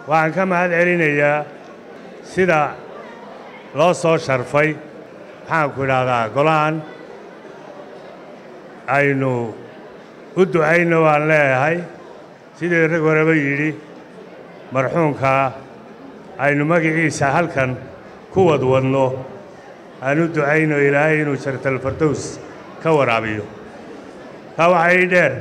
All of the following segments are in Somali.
waxaan ka mahad celinayaa sida loo soo sharfay maxaanku idhaahdaa golahan aynu u ducayno waan leeyahay sidii rag horeba yidhi marxuumkaa aynu magaciisa halkan ku wadwadno aan u ducayno ilaahay inuu jartalfardows ka waraabiyo taa waxaa ii dheer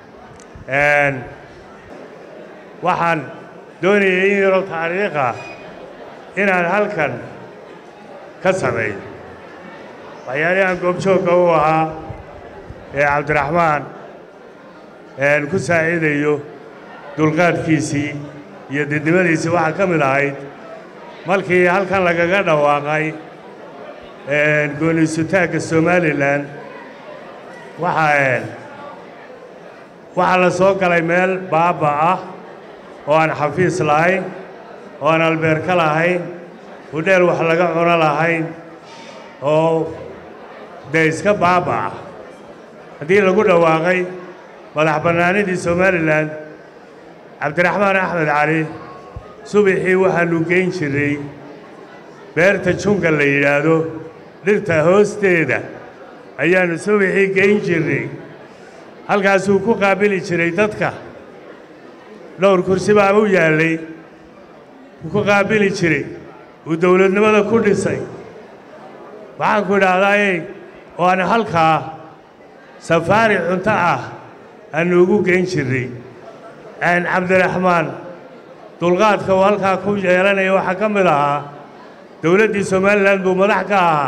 waxaan doonayay in yaroo taariikha inaan halkan ka sameeyo waxyaalihaan goobjoogga u ahaa ee cabdiraxmaan ku saaciidayo dulqaadkiisii iyo didnimadiisii waxaa ka mid ahayd markii halkan lagaga dhawaaqay gooniisutaagga somalilan waxaa waxaa la soo galay meel baaba ah oo aan xafiis lahayn oo aan albeerka lahayn hudheel wax laga cuno lahayn oo dee iska baaba ah haddii lagu dhawaaqay madax bannaanidii somalilan cabdiraxmaan axmed cali subaxii waxaannu geyn jirray beerta junga la yidhaahdo dhirta hoosteeda ayaannu subaxii geyn jirray halkaasuu ku qaabili jiray dadka dhowr kursi baa u yaallay wuu ku qaabili jiray uu dowladnimada ku dhisay waxaanku idhaahdaaye oo aan halkaa safaari cunto ah aannu ugu geyn jirray cabdiraxmaan dulqaadka uu halkaa ku yeelanaya waxaa ka mid ahaa dowladdii somalilan buu madax ka ahaa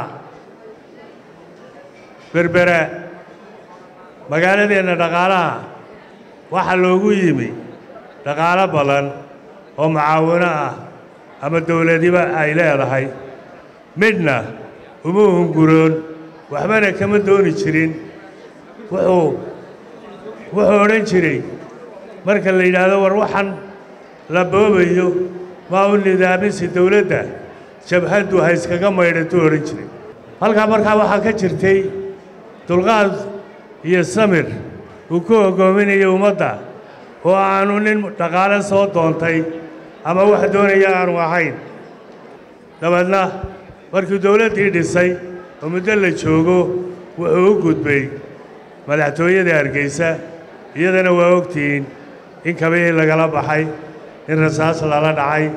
berbera magaaladeenna dhaqaalaha waxaa loogu yimi dhaqaalo badan oo mucaawino ah ama dowladiba ay leedahay midna uma hunguroon waxbana kama dooni jirin wuxuu wuxuu odhan jiray marka la yidhaahdo war waxaan la boobayo maa u nidaamisi dowladda jabhaddu ha iskaga maydhatuu odhan jiray halkaa markaa waxaa ka jirtay dulqaad iyo samir uu ku hoggoominayo ummadda oo aanu nin dhaqaale soo doontay ama wax doonaya aanu ahayn dabeedna markii dowladdii dhisay oo muddo la joogo wuxuu u gudbay madaxtooyada hargeysa iyadana waa ogtihiin in kabihii lagala baxay in rasaas lala dhacay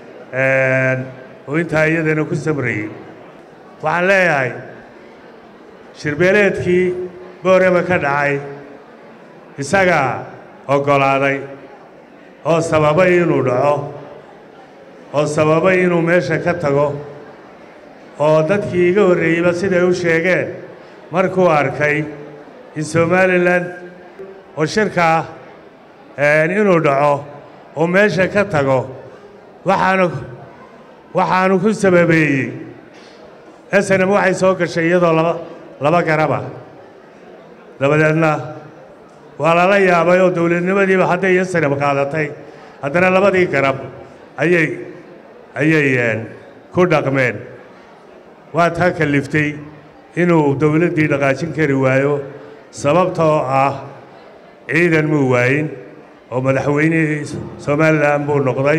oo intaa iyadana ku samrayey waxaan leeyahay shirbeeleedkii boorema ka dhacay isagaa oggolaaday oo sababay inuu dhaco oo sababay inuu meesha ka tago oo dadkii iga horreeyeyba siday u sheegeen markuu arkay in somalilan oo shirkaa inuu dhaco oo meesha ka tago waxaanu waxaanu ku sababeeyey snm waxay soo gashay iyadoo laba laba garaba dabadeedna waa lala yaabay oo dowladnimadiiba hadday snm qaadatay haddana labadii garab ayay ayay ku dhaqmeen waa taa kalliftay inuu dowladdii dhaqaajin kari waayo sababtoo ah ciidan muu waayin oo madaxweynihii somalilan buu noqday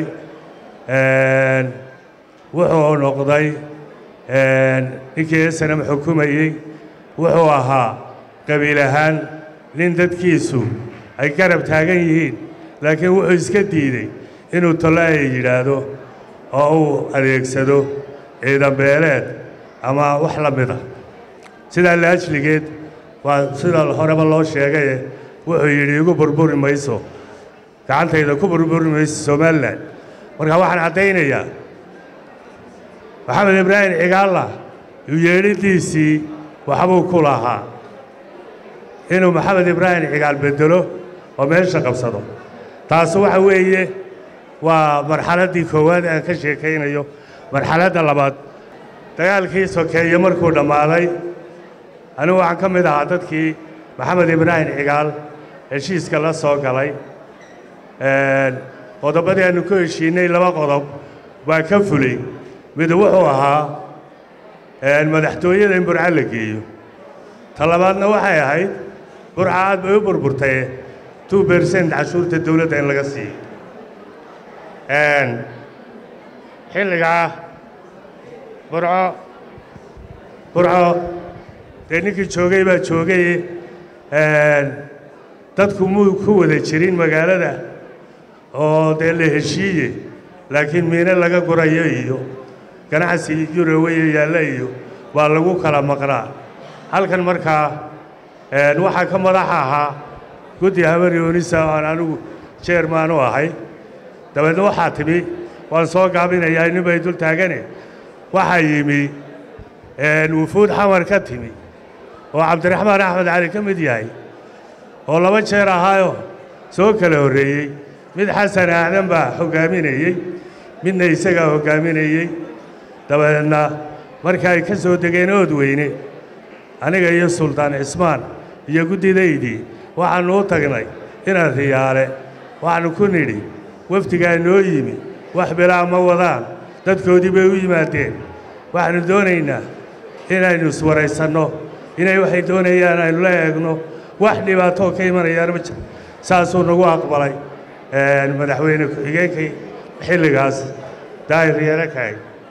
wuxuu noqday ninkii snm xukumayey wuxuu ahaa qabiil ahaan nin dadkiisu ay garab taagan yihiin laakiin wuxuu iska diidey inuu tolaaya yidhaahdo oo uu adeegsado ciidan beeleed ama wax la mida sidaa laajligeed waa sida horeba loo sheegaye wuxuu yidhi igu burburi mayso gacantayda ku burburi mayso somalilan marka waxaan caddaynayaa maxamed ibraahim cigaalla uu yeedhidiisii waxbuu ku lahaa inuu maxamed ibraahim cigaal beddelo oo meesha qabsado taasi waxa weeye waa marxaladdii koowaad aan ka sheekaynayo marxaladda labaad dagaalkii sokeeye markuu dhammaaday anigu waxaan ka mid ahaa dadkii maxamed ibraahim cigaal heshiiska la soo galay qodobadii aannu ku heshiinnay laba qodob waa ka fulay mid wuxuu ahaa madaxtooyada in burca la geeyo ta labaadna waxay ahayd burca aad bay u burburtaye two bersent cashuurta dowladda in laga siiyo xilligaa burco burco dee ninkii joogay baa joogay dadku muu ku wada jirin magaalada oo dee la heshiiye laakiin miine laga gurayo iyo ganacsi yuroweya yaalla iyo waa lagu kala maqnaa halkan markaa waxaa ka madaxa ahaa guddi habar yoonisa aan anigu jeermaan u ahay dabeedna waxaa timi waan soo gaabinayaa nin bay dul taagane waxaa yimi wufuud xamar ka timi oo cabdiraxmaan axmed cali ka mid yahay oo laba jeer ahaayoo soo kala horreeyey mid xasan aadan baa hoggaaminayey midna isagaa hoggaaminayey dabeedna marka ay ka soo degeen ood weyne aniga iyo suldaan cismaan iyo guddidaydii waxaannu u tagnay inaad riyaale waxaannu ku nidhi wafdigaa noo yimi wax bilaa ma wadaan dadkoodii bay u yimaadeen waxaannu doonaynaa inaynu iswaraysanno inay waxay doonayaan aynu la eegno wax dhibaatoo ka imanayaan ma jiro saasuu nagu aqbalay madaxweyne ku-xigeenkii xilligaas daahir yeelo kahay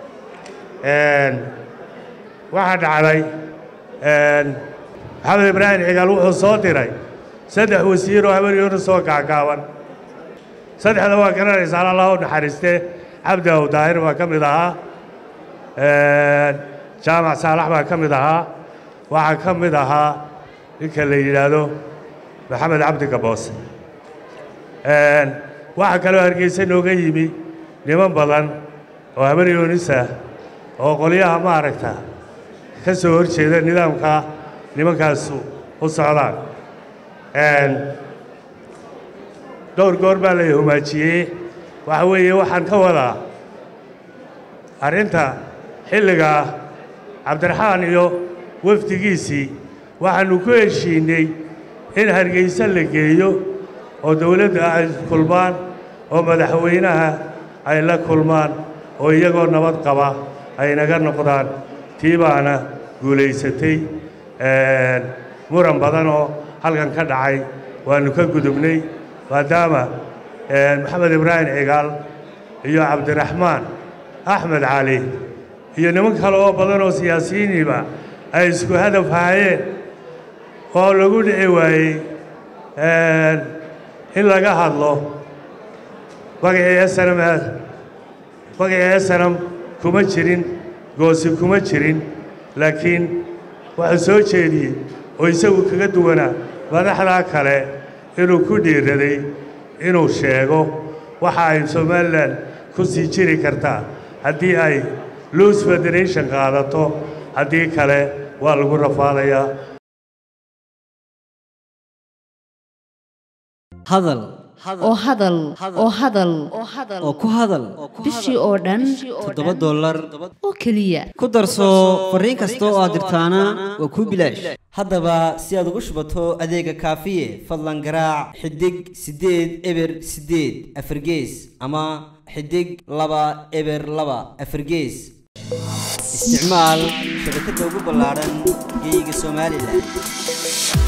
waxaa dhacday maxamed ibraahim cigaal wuxuu soo diray saddex wasiiroo habaryoona soo gaagaaban saddexda waa garanaysaa allah u naxariistee cabdi aw daahir baa ka mid ahaa jaamac saalax baa ka mid ahaa waxaa ka mid ahaa ninka la yidhaahdo maxamed cabdi gaboose waxaa kaloo hargeysa nooga yimi niman badan oo habaryoonisa oo qolyaha maaragta ka soo hor jeeda nidaamka nimankaasu u socdaan dhowr goor baa la humaajiyey waxa weeye waxaan ka wadaa arrinta xilligaa cabdiraxmaan iyo wafdigiisii waxaannu ku heshiinney in hargeysa la geeyo oo dawladda ay kulmaan oo madaxweynaha ay la kulmaan oo iyagoo nabad qaba ay naga noqdaan tii baana guulaysatay muran badan oo halkan ka dhacay waannu ka gudubnay maadaama maxamed ibraahim cigaal iyo cabdiraxmaan axmed cali iyo niman kale oo badan oo siyaasiyiiniiba ay isku hadaf haayeen oo lagu dhici waayey in laga hadlo magacii esanam magacii esanam kuma jirin goosi kuma jirin laakiin waxuu soo jeediyey oo isagu kaga duwanaa madaxdaa kale inuu ku dhiiraday inuu sheego waxa ay somalilan ku sii jiri kartaa haddii ay luus federation qaadato haddii kale waa lagu rafaadayaa hadal oo hadal oo hadal oo ku hadal bishii oo dhan toddoba dollar oo keliya ku darso fariin kasta oo aad dirtaana waa kuu bilaash haddaba si aad ugu shubato adeega kaafiye fadlan garaac xidig siddeed eber siddeed afargees ama xidig laba eber laba afargees isticmaal shabakadda ugu ballaadhan geeyiga somalilan